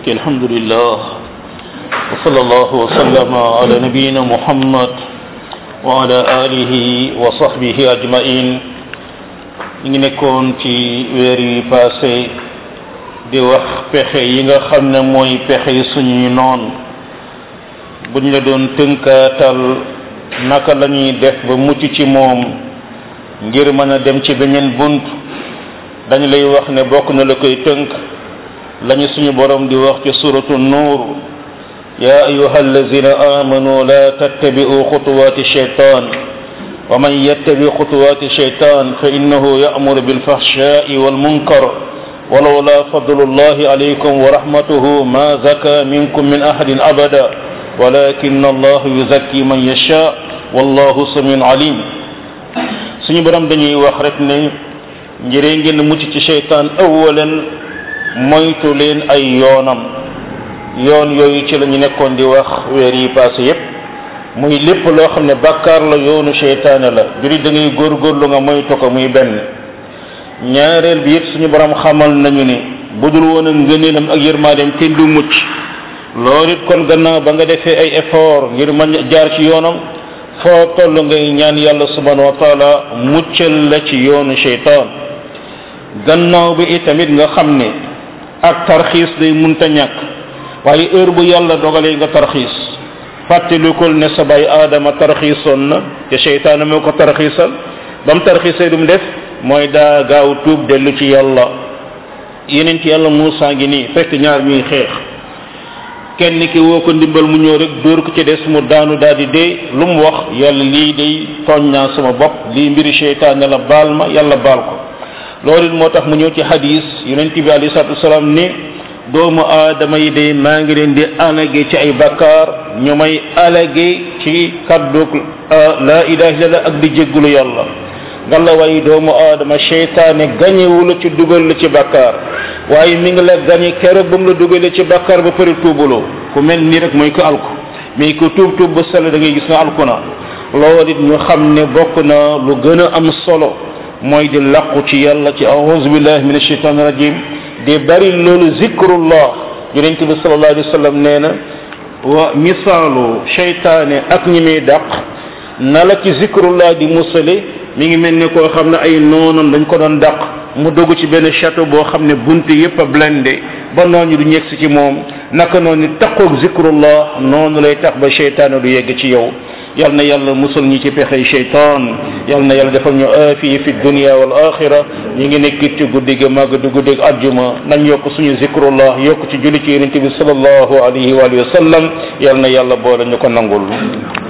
mbokki alhamdulillah wa sallallahu wa sallama ala nabiyina muhammad wa ala alihi wa sahbihi ajmain ñu ngi nekkoon ci weer yi passé di wax pexe yi nga xam ne mooy pexe suñuy noon buñ la doon tënkaatal naka la ñuy def ba mucc ci moom ngir mën a dem ci beneen bunt dañu lay wax ne bokk na la koy tënk lañu suñu borom di wax ci suratu nuur ya ayuha allazina amanu la tattabi'u xutuwati shaytan wa man yattabi xutuwati shaytan fa innahu ya'muru bil fahsha'i wal munkar ولولا فضل الله عليكم ورحمته ما زكى منكم من أحد أبدا ولكن الله يزكي من يشاء والله سميع عليم suñu borom dañuy wax rek ne njëree ngeen mucc ci seytaan awalan moytu leen ay yoonam yoon yooyu ci la ñu nekkoon di wax weer yi passé yépp muy lépp loo xam ne bàkkaar la yoonu seytaane la juri da ngay góorgóorlu nga moytu ko muy benn ñaareel bi it suñu borom xamal nañu ni budul woon ak ngëneelam ak yërmaadeem kenn du mucc loolu it kon gannaaw ba nga defee ay effort ngir mën jaar ci yoonam foo toll ngay ñaan yàlla subhanahu wa taala muccal la ci yoonu sheytaan gannaaw bi itamit nga xam ne ak tarxiis day munta ñàkk waaye heure bu yàlla dogalee nga tarxiis fàttalikul ne sa bay aadama tarxiisoon na te sheytaan moo ko tarxiisal ba mu tarxiisee du mu def mooy daa gaaw tuub dellu ci yàlla yeneen ci yàlla Muusaa ngi nii fekk ñaar ñuy xeex kenn ki woo ko ndimbal mu ñëw rek dóor ko ci des mu daanu daal di dee lu mu wax yàlla lii day tooñ naa sama bopp lii mbiri seytaan ne la baal ma yàlla baal ko loolu it moo tax mu ñëw ci hadis yonent bi alayhi salaatu wasalaam ni doomu aadama yi day maa ngi leen di alage ci ay bakkaar ñu may alage ci kaddu la ilaha illallah ak di jéggulu yàlla ngalla waaye doomu aadama seytaane gañewu la ci dugal la ci bakkaar waaye mi ngi la gañe keroog ba mu la dugalee ci bakkaar ba pare tuubuloo ku mel nii rek mooy ko alku mais ku tuub tuub ba sell da ngay gis na alku na loolu it ñu xam ne bokk na lu gën a am solo mooy di laqu ci yàlla ci a'udhu billahi min ashaitan rajim di bari loolu zikrullah yonent bi sallallahu alayhi wa sallam nee na wa misaalu seytaane ak ñi muy dàq na la ci zikrullah di musale mi ngi mel ne koo xam ne ay noonam dañ ko doon dàq mu dugg ci benn château boo xam ne bunt yépp a blindé ba noonu du ñegsi ci moom naka noonu taqoog zikrullah noonu lay tax ba seytaane du yegg ci yow yal na yàlla musal ñi ci pexey seytaan yal na yàlla defal ñu aafiya fi dunia wal axira ñi ngi nekk ci guddi gi màgg du guddi ajjuma nañ yokk suñu zikrullah yokk ci julli ci yonente bi sallallahu alayhi wa sallam yal na yàlla boole ñu ko nangul